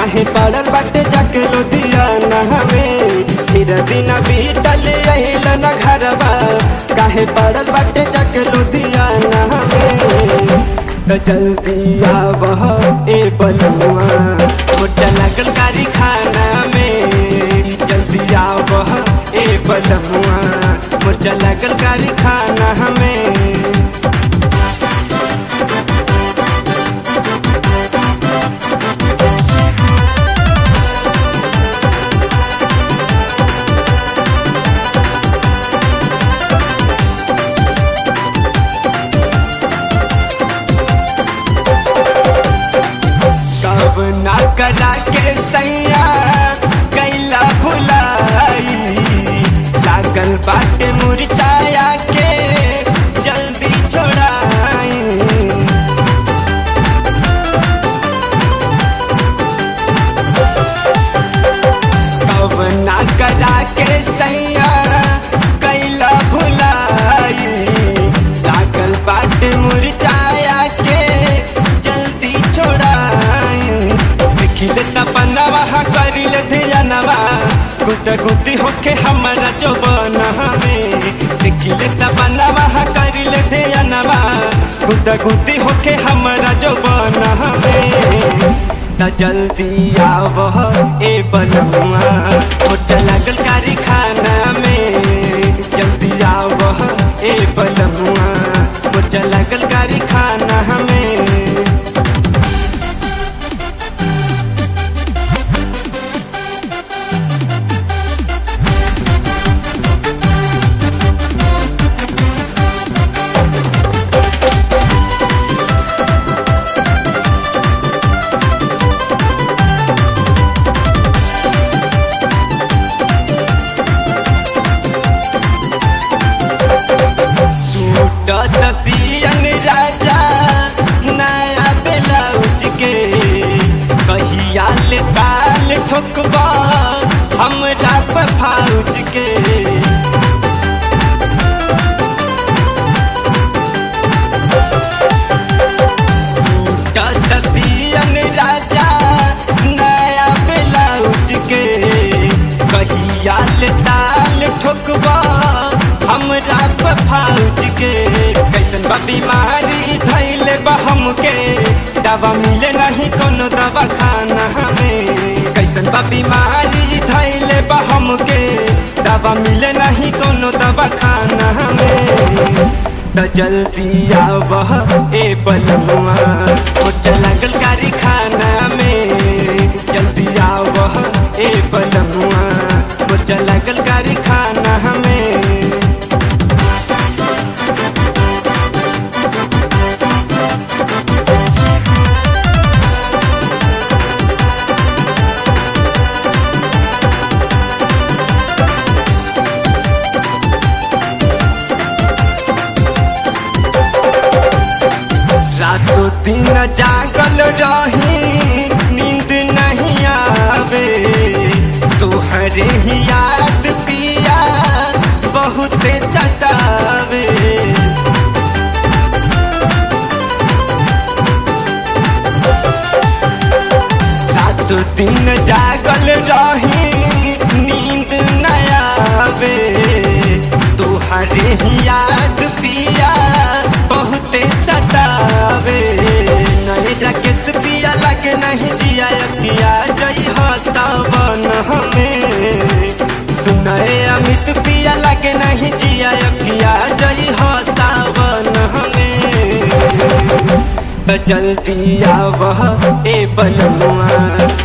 काहे पड़ल बाटे जाके लुधियाना हमें फिर दिन बीतल अहिल न घरवा काहे पड़ल बाटे जाके लुधियाना हमें तो जल्दी आवह ए बलुआ मोटा लगल कारी खाना में जल्दी आवह ए बलुआ मोटा लगल कारी खाना हमें कब ना करा के सैया कैला भुलाई लागल बाटे मुरझाया के जल्दी छोड़ाई कब ना करा के सैया कैला भुलाई लागल बाटे मुरझाया के जल्दी छोड़ाई देखिले सपनवा करिल धियानवा गुट गुटी होके हमारा जो में देखिले सपनवा करिल धियानवा गुट गुटी होके हमारा जो में त जल्दी आवह ए बलुआ मोटा लागल कारी खाना में जल्दी आवह ए बलुआ मोटा लागल कारी खाना हमें टूटत सियन राजा नया ब्लाउज के कहिया ले ताल ठोकबा हमरा फाउज के टूटत सियन राजा नया ब्लाउज के कहिया ले ताल ठोकबा हमरा फाउज के कैसन बा बीमारी धैले बा हमके दवा मिले नहीं कोनो दवा खाना हमें कैसन बा बीमारी धैले बा हमके दवा मिले नहीं कोनो दवा खाना हमें त जल्दी आवह ए बलुआ मोटा लागल कारी खाना में जल्दी आवह ए बलुआ मोटा लागल कारी खाना हमें रातों दिन जागल रही नींद नहीं आवे तोहरे ही याद पिया बहुत सतावे रातों दिन जागल रही नींद नहीं आवे तोहरे ही याद पिया बहुते सतावे नहीं राकेश पिया लगे नहीं जिया पिया जई हस्तावन हमें सुनाए अमित पिया लगे नहीं जिया पिया जई हस्तावन हमें त जल्दी आवह ए बलुआ